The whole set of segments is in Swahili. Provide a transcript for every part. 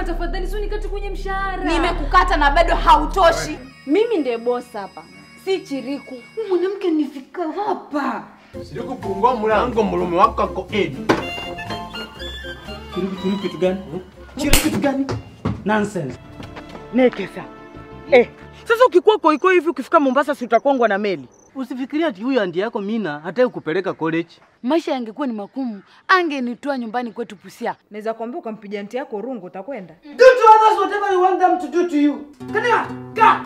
tafadhali, sio nikate kwenye mshahara. Nimekukata na bado hautoshi. Mimi ndiye boss hapa, si Chiriku. Huyu mwanamke nifika hapa. Siriku fungua mlango, mlume wako ako edi. Chiriku, chiriku kitu gani? Chiriku kitu gani? Nonsense. Nekesa. Eh, sasa ukikuwa koikoi hivi ukifika Mombasa si utakongwa na meli? Usifikiria ati huyu andi yako Mina hataki kupeleka college. Maisha yangekuwa ni magumu, angenitoa nyumbani kwetu Busia. Naweza kuambia ukampiga nti yako rungu utakwenda. Do to others whatever you want them to do to you. Kania, ka.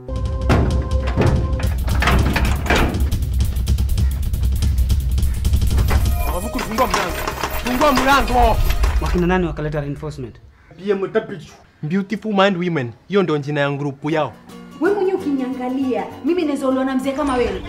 Mabuku fungua mlango. Fungua mlango. Wakina nani wakaleta reinforcement? PM Tapichu. Beautiful Mind Women. Hiyo ndio jina ya grupu yao. Wewe mwenyewe ukiniangalia, mimi naweza uliona mzee kama wewe.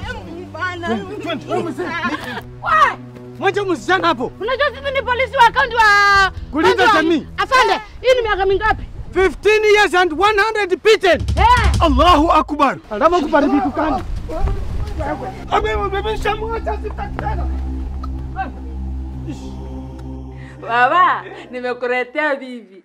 Mwache msichana hapo. Unajua sisi ni polisi wa kaunti wa Kulinda jamii. Afande, hii ni miaka mingapi? 15 years and 100 beaten. Eh, Allahu Akbar. Alama kubali vitu kani? Abe mbebesha mwacha sitakitana. baba, nimekuletea bibi.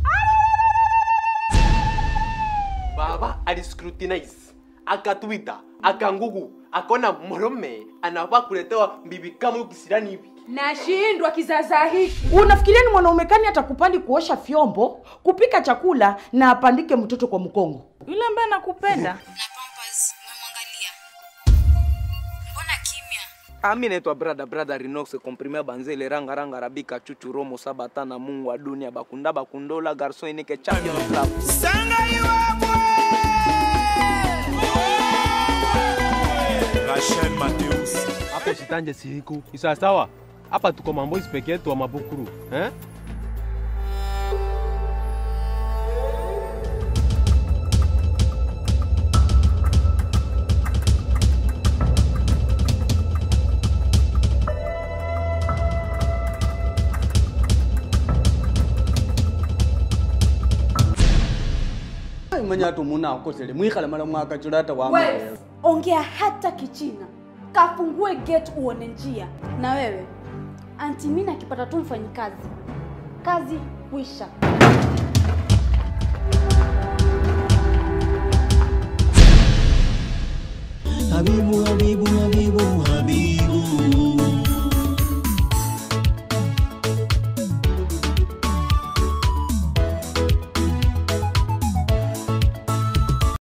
Baba aliscrutinize, akatwita, akangugu, akaona mwanaume anafaa kuletewa bibi kama huyu kisirani hivi. Nashindwa kizaza hiki. Unafikiria ni mwanaume kani atakupandi kuosha vyombo, kupika chakula na apandike mtoto kwa mkongo? Yule ambaye anakupenda. na Pampers umemwangalia? Mbona kimya? ami naitwa brada brada rinox comprime banzele ranga ranga rabika chuchu romo sabata na mungu wa dunia bakunda bakundola garso inike champion club Rachel Mateus. Hapo sitanje siriku. Ni sawa sawa. Hapa tuko mamboisi peke yetu wa mabukuru. Eh? Mwenye atu muna akosele mwikhala mala mwaka chulata wa Wewe ongea hata Kichina, kafungue gate uone njia. Na wewe anti Mina akipata tu mfanyikazi, kazi kwisha.